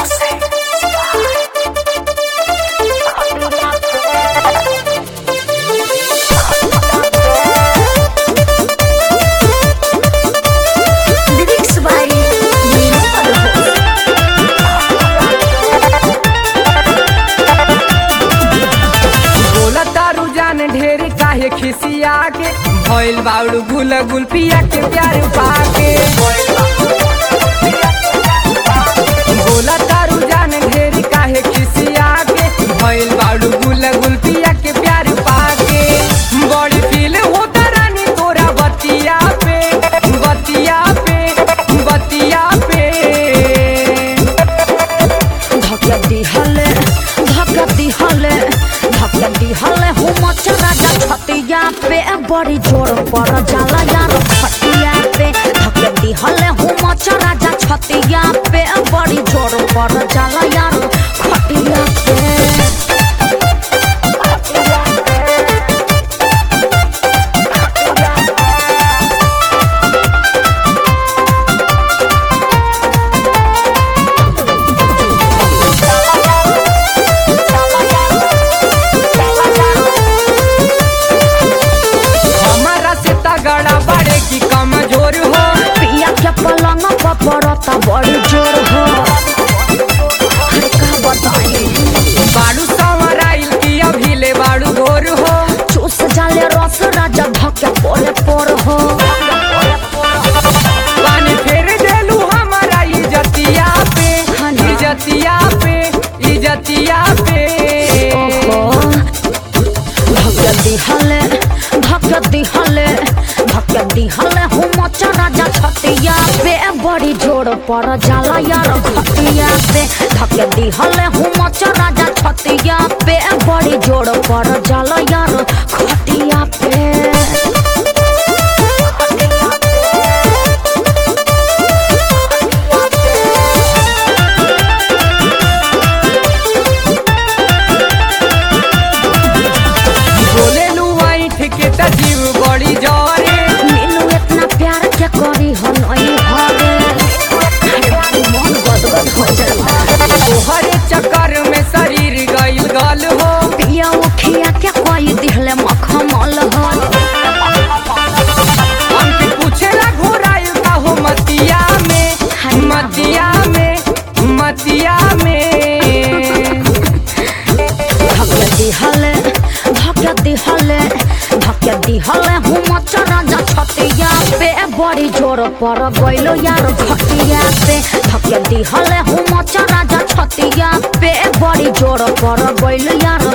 Lyrics by Nina Parvo. बोला तारू जान ढेर काहे खिसिया के भइल बाउडू गुल गुल पिया के प्यार पाके बोला तारू जान ढेर काहे खिसिया के भइल बाउडू गुल गुल पिया के प्यार पाके बड़ी फील होता रानी तोरा बतिया पे बतिया पे बतिया पे धक्का दिहले धक्का दिहले धक्का दिहले हूँ मचा राजा छतिया पे बड़ी जोर पर जाला यार खटिया पे धक्का दिहले हूँ मचा राजा छतिया पे बड़ी जोर पर जाला यार खटिया पे हमारा से तगड़ा बड़े की कमजोर हो पिया के पलंग पर पड़ता बड़ी जोर हो अरे का बताई बाड़ू संवराइल की अभी ले बाड़ू घोर हो चूस जाले रस राजा धक्के पोरे पोर हो पानी फेर देलू हमारा इजतिया पे हाँ ना। इजतिया पे इजतिया पे ओहो धक्के दिहले धक्के दिहले धक्के दिहले हूँ मचा राजा छतिया पे बड़ी जोर पर जाला यार खटिया पे धक्के दिहले हूँ मचा राजा छतिया पे बड़ी जोर पर जाला यार खटिया पे बोले लू ऐठ के त जीव बड़ी जरे मीनू इतना प्यार क्या करी हो नई हरे अरे मन गदगद हो जाला तोहरे चक्कर में शरीर गइल गल हो पिया उखिया क्या कोई दिहले मखमल हो हमके पूछेला घोराइल का हो मतिया में मतिया में मतिया में धक्के दिहले धक्के दिहले धक्के दिहले हूँ मचा राजा छतिया पे बड़ी जोर पर गइलो यार खटिया पे धक्के दिहले हूँ मचा राजा छतिया पे बड़ी जोर पर गइलो यार